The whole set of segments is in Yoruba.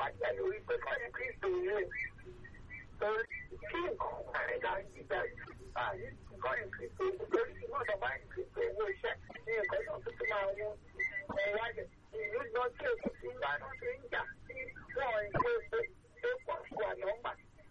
bàjẹ́ lórí pé kọ́ni kristo yìí torí kí nǹkan parí là ń gbígbà báyìí kọ́ni kristo yìí torí tí wọ́n sọ báyìí kristo owó iṣẹ́ ní nǹkan náà tó ti máa wọ́n ọ̀wájẹ̀ ìlú lọ sí èkó tí ń dáná tó ń jà sí wọ́n ń gbé epo epo wà nọ́mbà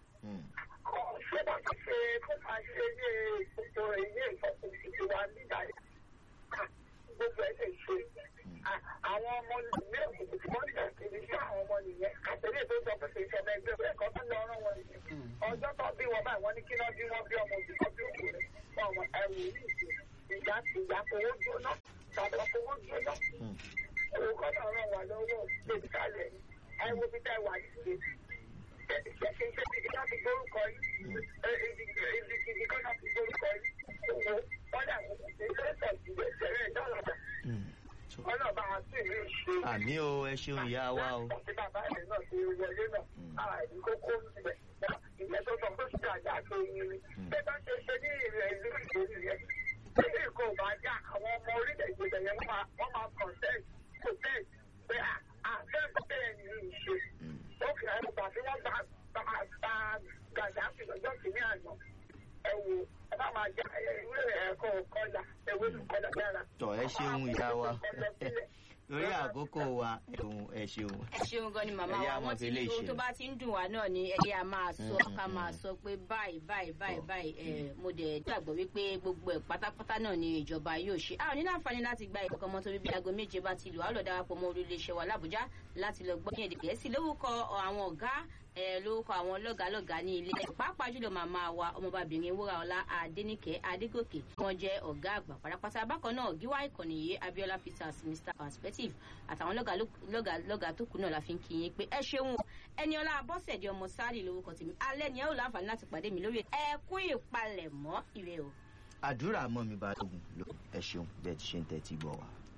ṣé bá ti ṣe kó máa ṣe ní gbogbo ilé ìfọkùnsí ti wà nígbà yìí gbogbo ẹ̀ lè ṣe àwọn ọmọ ilé òkùnkùn tí wọ́n jà kiri sí àwọn ọmọ nìyẹn àtẹ̀lé tó sọ pé kì í ṣọmọ ẹgbẹ́ bẹ́ẹ̀ kọ́ tó lọ ọ̀rọ̀ wọn nìyẹn ọjọ́ tó bí wọn báyìí wọ́n ní kí náà bí wọ́n bí ọmọ òbí kan bí òkú rẹ̀ fún ọmọ ẹrù yìí ìjà ìjà fowó jóná tàbí fowó jóná owó kọ́ náà ràn wá lọ́wọ́ lèbi kálẹ̀ ẹ wo bí tá wà yìí ṣe ṣe ṣe ṣe ibi ká fi gbórúkọ yìí ibi ibi ibi kọ́ náà fi gbórúkọ yìí owó wọ́n dà wọ́n ṣe ṣe ṣe ṣe ṣe ṣe dọ́là ọlọ́ba àti ìlú ìṣe. àmì o ẹ ṣeun ìyá wa o. láti bàbá rẹ̀ náà ti wọlé náà àìní kókó níbẹ̀ ìyẹn tó sọ pé ṣíṣe àjà tó yin ni. pé bá ṣe ṣe ní ìrẹ̀ ìlú ìgbòho yẹn tí nǹkan ò bá já àwọn ọmọ orílẹ̀-èdè bẹ̀ yẹn wọ́n máa consent protest pé àfẹ́fẹ́ bẹ́ẹ̀ ni ìṣe. ó kì í gbà tí wọ́n gba gàdáfì lọ́jọ́ kìíní àná ẹ wo ẹ bá máa já ìwé ẹ̀kọ́ kọjá ewé kọjá dára. tọ ẹ ṣeun ìyá wa lórí àkókò wa ẹ̀hún ẹ ṣeun. ẹ ṣeun gan ni màmá Ẹ̀yà wa mọ̀ wọn ti fi lè ní ohun ṣe. tó bá ti ń dùn wá náà ni ẹyẹ a máa sọ ká máa sọ pé báyìí báyìí báyìí báyìí ẹ mo dẹ̀ gbàgbọ́ wípé gbogbo ẹ̀ pátápátá náà ni ìjọba yóò ṣe a ò ní láǹfààní láti gba ìkọ̀kan mọ́ torí bí aago méje bá ti lù á lọ darapọ̀ mọ́ orílẹ̀-èdè wa làbújá láti lọ gbọ́ ní èdè gẹ̀ẹ́sì lórúkọ àwọn ọ̀gá ẹ lórúkọ àwọn lọ́gàálọ́gàá ní ilé pàápàá jùlọ màmá wa ọmọbabìnrin wúraọlá adẹnìkẹ adégòkè wọn jẹ ọgá àgbà pátápátá bákan náà gíwá ìkànnì yìí abiola peters mr perspective àtàwọn lọ́gàálọ́gàá tó kù náà la fi ń kí yín pé ẹ ṣeun o ẹni ọlá abọ́sẹ̀dé ọmọ sáàlì lórúkọ tèmi alẹ́ ni ẹ ò láǹfààní láti pàdé mi lórí ẹ kú ìpalẹ̀mọ́ ire o. àdúrà mọ́ mi bá tógun ló ẹ ṣeun bẹ́ẹ̀ ti ṣe ń tẹ́tí gbọ́ wa.